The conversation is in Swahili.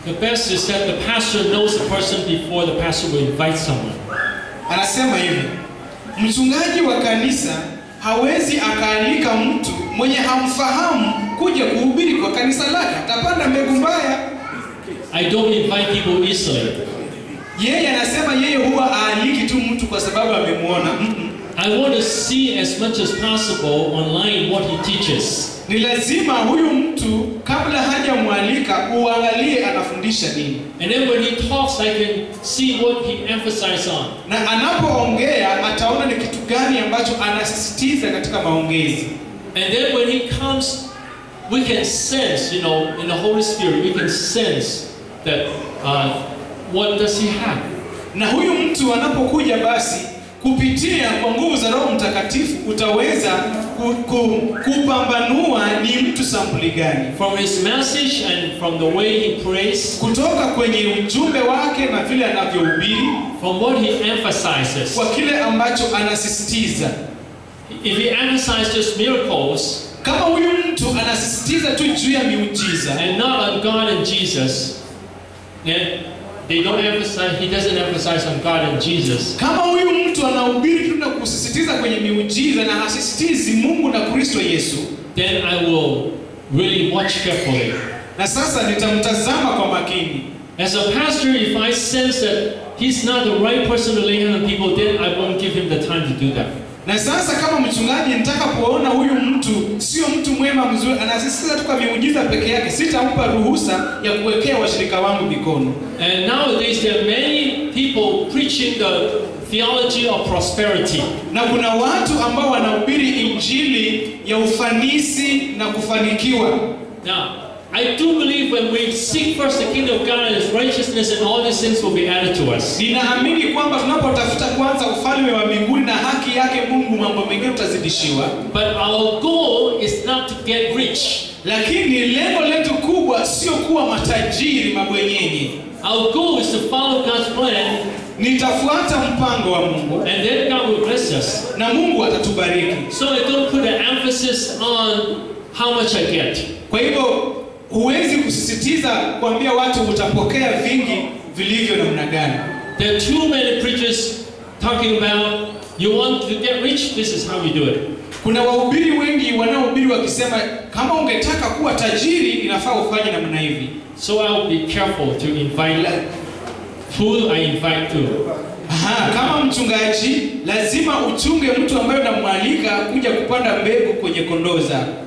The best is that the pastor knows the person before the pastor will invite someone. Anasema hivi, mchungaji wa kanisa hawezi akaalika mtu mwenye hamfahamu kuja kuhubiri kwa kanisa lake, atapanda mbegu mbaya. I don't invite people easily. Yeye anasema yeye huwa aaliki tu mtu kwa sababu amemwona. Mm-mm. I want to see as much as possible online what he teaches. Ni lazima huyu mtu kabla hajamwalika uangalie anafundisha nini, And then when he talks, I can see what he emphasizes on. na anapoongea ataona ni kitu gani ambacho anasisitiza katika maongezi. And then when he comes, we can sense, you know, in the Holy Spirit, we can sense that uh, what does he have? Na huyu mtu anapokuja basi kupitia kwa nguvu za Roho Mtakatifu utaweza ku, ku, kupambanua ni mtu sampuli gani From his message and from the way he prays, kutoka kwenye ujumbe wake na vile anavyohubiri, from what he emphasizes. kwa kile ambacho anasisitiza. If he emphasizes just miracles Kama huyu mtu anasisitiza tu juu ya miujiza and not on God and Jesus, then they don't emphasize, he doesn't emphasize on God and Jesus. Kama huyu mtu anahubiri tu na kusisitiza kwenye miujiza na hasisitizi Mungu na Kristo Yesu, Then I will really watch carefully. na sasa nitamtazama kwa makini. As a pastor, if I sense that he's not the right person to lay hands on people, then I won't give him the time to do that. Na sasa kama mchungaji nitakapoona huyu mtu sio mtu mwema mzuri, anasisitiza tu kwa miujiza peke yake, sitampa ruhusa ya kuwekea washirika wangu mikono. And nowadays, there are many people preaching the theology of prosperity. Na kuna watu ambao wanahubiri injili ya ufanisi na kufanikiwa. Now, I do believe when we seek first the kingdom of God and His righteousness, and all these things will be added to us. Ninaamini kwamba tunapotafuta kwanza ufalme wa mbinguni na haki yake Mungu, mambo mengine tutazidishiwa. But our goal is not to get rich. Lakini lengo letu kubwa sio kuwa matajiri mabwenyenye. Our goal is to follow God's plan, Nitafuata mpango wa Mungu and then God will bless us. na Mungu atatubariki. So I don't put an emphasis on how much I get. Kwa hivyo huwezi kusisitiza kuambia watu utapokea vingi vilivyo namna gani. There are too many preachers talking about you want to get rich, this is how you do it. Kuna wahubiri wengi wanaohubiri wakisema kama ungetaka kuwa tajiri inafaa ufanye namna hivi. So I'll be careful to invite who I invite to. Aha, kama mchungaji lazima uchunge mtu ambaye unamwalika kuja kupanda mbegu kwenye kondoo zako.